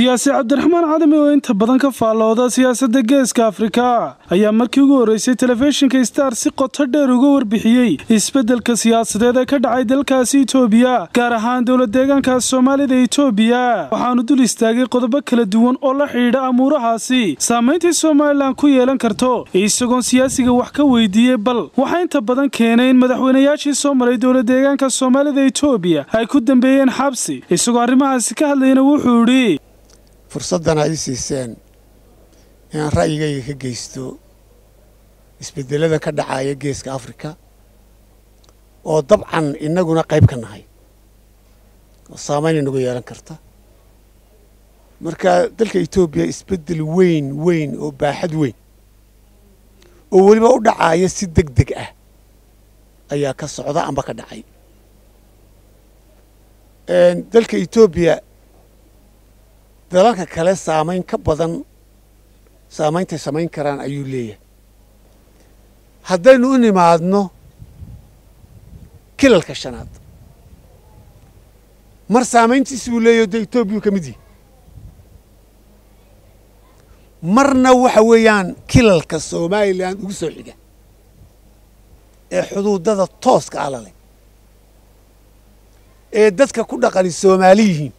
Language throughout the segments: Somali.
siyaasi cabdiraxmaan cadami oo inta badan ka faallooda siyaasadda geeska afrika ayaa markii ugu horreysay telefishinka star si qoto dheer uga warbixiyey isbeddelka siyaasadeed ee ka dhacay dalkaasi itoobiya gaar ahaan dowla deegaanka soomaalida itoobiya waxaanu dul istaagay qodobo kala duwan oo la xidhiidha amuurahaasi saamayntii somalilan ku yeelan karto isagoon siyaasiga wax ka weydiiyey bal waxaa inta badan keenay in madaxweynayaashii soo maray dowla deegaanka soomaalida itoobiya ay ku dambeeyeen xabsi isagoo arrimahaasi ka hadlayna wuxuu idhi fursaddan ay siiseen inaan ra'yigayga ka geysto isbeddelada ka dhacaya geeska afrika oo dabcan innaguna qayb ka nahay oo saamayn inagu yeelan karta marka dalka etoobiya isbeddel weyn weyn oo baaxad weyn oo weliba u dhacaya si deg deg ah ayaa ka socda amba ka dhacay dalka etoobiya dalalka kale saamayn ka badan saameyntay samayn karaan ayuu leeyahay haddaynu u nimaadno kilalka shanaad mar saamayntiisi buu leeyahy o dee etoobiyau ka mid yihi marna waxa weeyaan kilalka somalilan ugu soo xiga ee xuduudada tooska ah laleh ee dadka ku dhaqani soomaali yihiin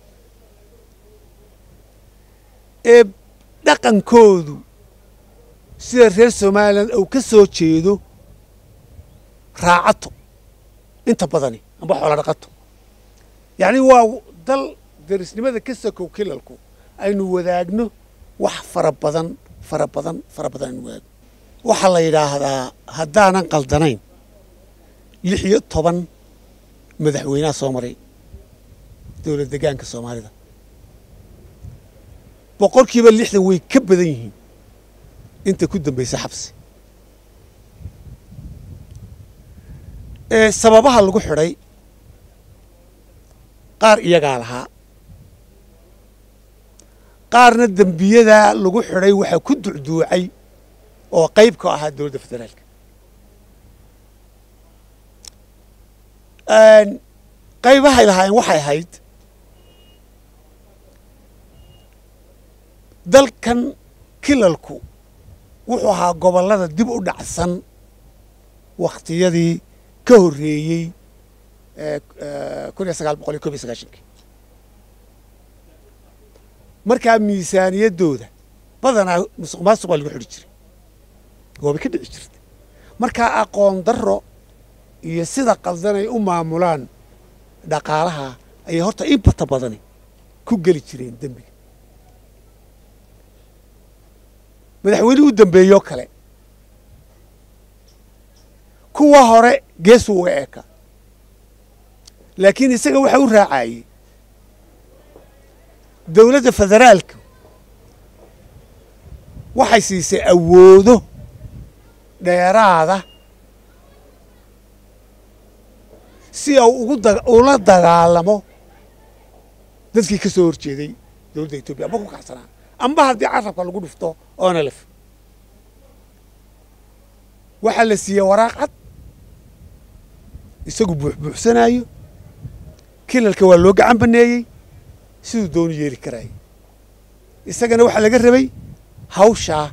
ee dhaqankoodu sida reer somalilan uu ka soo jeedo raacato inta badani amba xoola dhaqato yacni waa dal darisnimada ka sakow kilalku aynu wadaagno wax fara badan fara badan fara badan aynu wadaagno waxaa la yidhaahdaa haddaanan qaldanayn lix iyo toban madaxweynaha soo maray dowlad degaanka soomaalida boqolkiiba lixdan way ka badan yihiin inta ku dambaysa xabsi sababaha lagu xidhay qaar iyagaa lahaa qaarna dembiyadaa lagu xidhay waxaa ku ducduucay oo qayb ka ahaa dowladda federaalka qaybahay lahaayeen waxay ahayd dalkan kilalku wuxuu ahaa gobollada dib u dhacsan wakhtiyadii ka horreeyey kun iyo sagaal boqol iyo kob iyo sagaashankii markaa miisaaniyaddooda badanaa musuq maasuq baa lagu xidhi jiray waabay ka dhici jirtay markaa aqoon darro iyo sida qaldanay u maamulaan dhaqaalaha ayay horta in bata badani ku geli jireen dembiga madaxweynihii u dambeeyoo kale kuwa hore geesuu uga eeka laakiin isaga waxa u raacayey dowladda federaalka waxay siisay awoodo dheeraada si uu ugu ula dagaalamo dadkii ka soo horjeeday dowladda etoobiya amba ku kacsanaa amba haddii carabka lagu dhufto oona lef waxaa la siiyey waraaq cad isagu buuxbuuxsanaayo kilalka waa loo gacan baneeyey siduu doonu yeeli karaayay isagana waxaa laga rabay hawshaa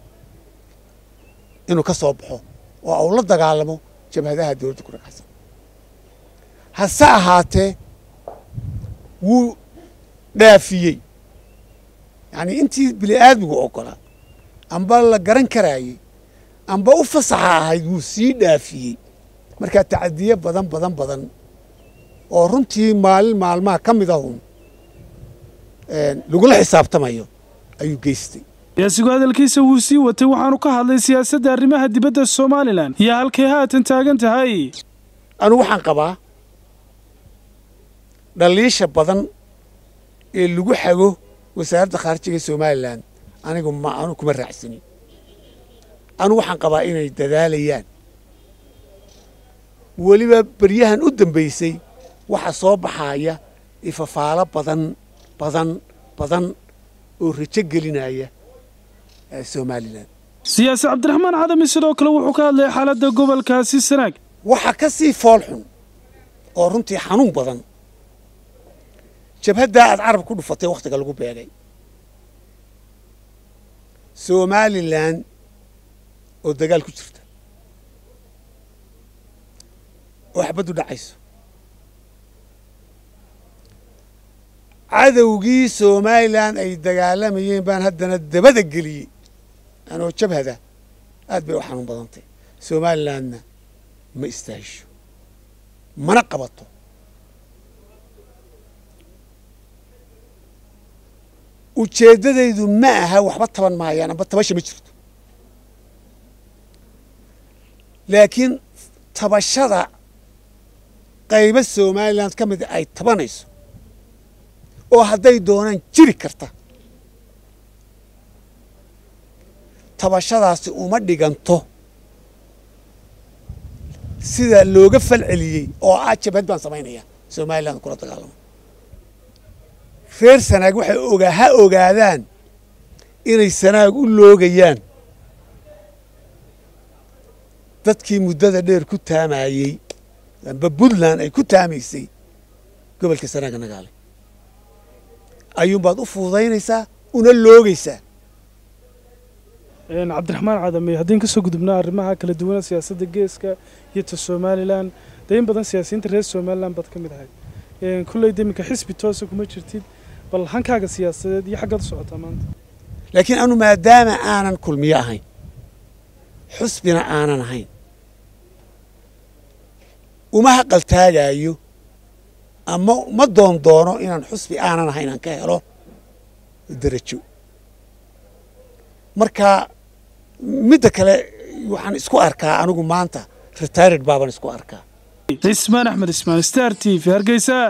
inuu ka soo baxo oo uu la dagaalamo jabhadaha dowladda ku ragacsan hase ahaatee wuu dhaafiyey yacnii intii bini aadmigu oggolaa amba la garan karaayey amba u fasaxa ahayd wuu sii dhaafiyey markaa tacadiye badan badan badan oo runtii maalin maalmaha ka mid ahun lagula xisaabtamayo ayuu geystay siyaasigu hadalkiisa wuu sii watay waxaanu ka hadlay siyaasadda arrimaha dibadda somalilan iyo halkay haatan taagan tahay anugu waxaan qabaa dhaliisha badan ee lagu xago wasaaradda khaarijiga somalilan anigu ma anu kuma raacsanin anugu waxaan qabaa inay dadaalayaan weliba beryahan u dambaysay waxa soo baxaaya ifafaalo badan badan badan oo rajo gelinaya somalilan siyaasi cabdiraxmaan cadami sidoo kale wuxuu ka hadlaya xaaladda gobolkaasi sanaag waxa ka sii fool xun oo runtii xanuun badan jabhaddaa aad carab ku dhufatay wakhtiga lagu beegay somalilan oo dagaal ku jirta oo xabaddu dhacayso cadowgii somalilan ay dagaalamayeen baan haddana dabada geliyey anoo jabhada aad bay u xanuun badantay somalilandna ma istaahisho mana qabato ujeeddadaydu ma aha waxba taban maayaan amba tabasha ma jirto laakiin tabashada qaybo somaliland ka mida ay tabanayso oo hadday doonaan jiri karta tabashadaasi uma dhiganto sida looga fal celiyey oo ah jabhad baan samaynaya somaliland kula dagaalamo reer sanaag waxay ogaa ha ogaadaan inay sanaag u loogayaan dadkii muddada dheer ku taamayey amba puntland ay ku taamaysay gobolka sanaaga nagaale ayuunbaad u fududaynaysaa una loogaysaa cabdiraxmaan cadame haddii kasoo gudubnaa arrimaha kala duwana siyaasadda geeska iyo ta somalilan dee in badan siyaasiyiinta reer somalilan baad ka mid ahay kulley de iminka xisbi toosa kuma jirtid bal hankaaga siyaasadeed iyo xaggaad u socotaa maanta laakiin anu maadaama aanan kulmiyo ahayn xusbina aanan ahayn uma haqaltaagaayo ama ma doon doono inaan xusbi aanan ahayn aan ka helo derajo marka midda kale waxaan isku arkaa anigu maanta retired baaban isku arkaa cismaan axmed ismaan star t v hargeysa